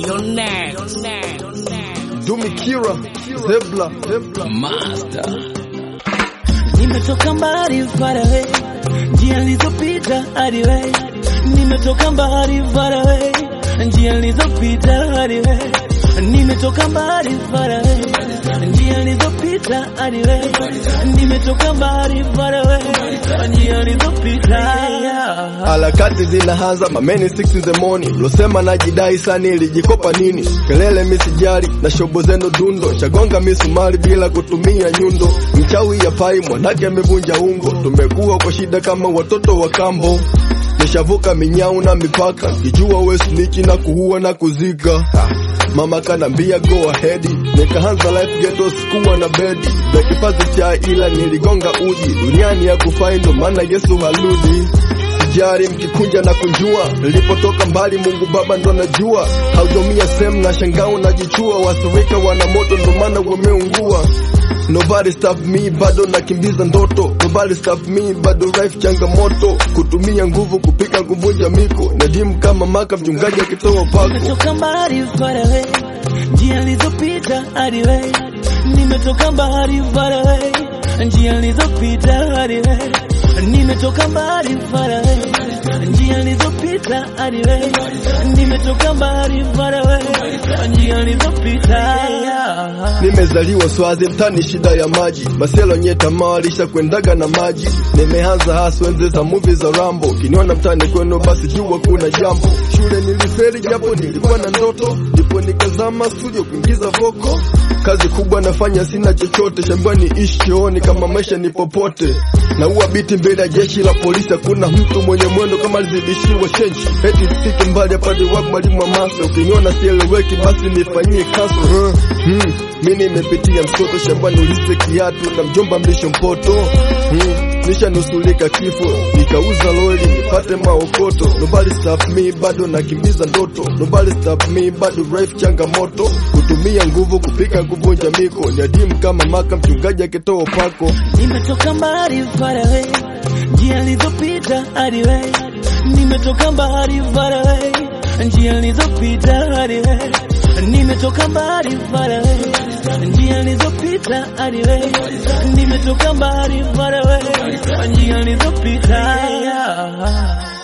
You're next. Dumikira, Zebla, Zebla. Master. Nimetoka mbali far away, njia nilizopita hadi wewe. Nimetoka mbali far away, njia nilizopita hadi wewe. Nimetoka mbali far away, njia nilizopita hadi wewe. Nimetoka mbali far away, njia nilizopita. Harakati zinaanza mameni 6 in the morning, losema najidai sana, ilijikopa nini? Kelele misijali na shobo zenu dundo, chagonga misumari bila kutumia nyundo. Mchawi ya pai mwanake amevunja ungo, tumekuwa kwa shida kama watoto wa kambo. Nishavuka minyau na mipaka, kijua we snitch na kuua na kuzika. Mama kanambia go ahead, nikaanza life ghetto, sikuwa na bedi za kipazi cha ila niligonga uji duniani ya kufai, ndo maana Yesu haludi sijari mkikunja na kunjua, nilipotoka mbali Mungu Baba ndo najua, haujamia sehemu na shangao najichua, wasirika wana moto ndo maana wameungua. Nobody stop me, bado nakimbiza ndoto. Nobody stop me, bado life changamoto, kutumia nguvu kupika kuvunja miko, nadimu kama maka mchungaji akitoa pako. Nimetoka mbali far away, njia nilizopita hadi wewe. Nimetoka mbali far away, njia nilizopita hadi wewe. Nimetoka mbali far away, njia nilizopita hadi wewe. Nimetoka mbali far away, njia nilizopita. Nimezaliwa Swazi, mtani shida ya maji, maselo nye tamaa kwendaga na maji. Nimeanza hasa enzi za movie za Rambo, kiniona mtani kwenu basi jua kuna jambo. Shule niliferi japo nilikuwa na ndoto, ndipo nikazama studio kuingiza voko. Kazi kubwa nafanya, sina chochote shambani, ishi chooni kama maisha ni popote. Naua biti mbele ya jeshi la polisi, hakuna mtu mwenye mwendo kama alizidishiwa chenji. Eti sifike mbali apate wapi mwalimu wa masa, ukiniona sieleweki basi nifanyie kaso. Hmm, hmm. Mi nimepitia msoto shambani, ulise kiatu na mjomba mlisho mpoto. Hmm. Nishanusulika kifo, nikauza lori nipate maokoto. Nobody stop me, bado nakimbiza ndoto. Nobody stop me, bado life changamoto, kutumia nguvu kupika kuvunja miko, ni adimu kama maka mchungaji akitoa pako. Nimetoka mbali far away, njia nilizopita hadi wewe. Nimetoka mbali far away, njia nilizopita hadi wewe. Nimetoka mbali far away, njia nilizopita hadi wewe. Nimetoka mbali far away, njia nilizopita.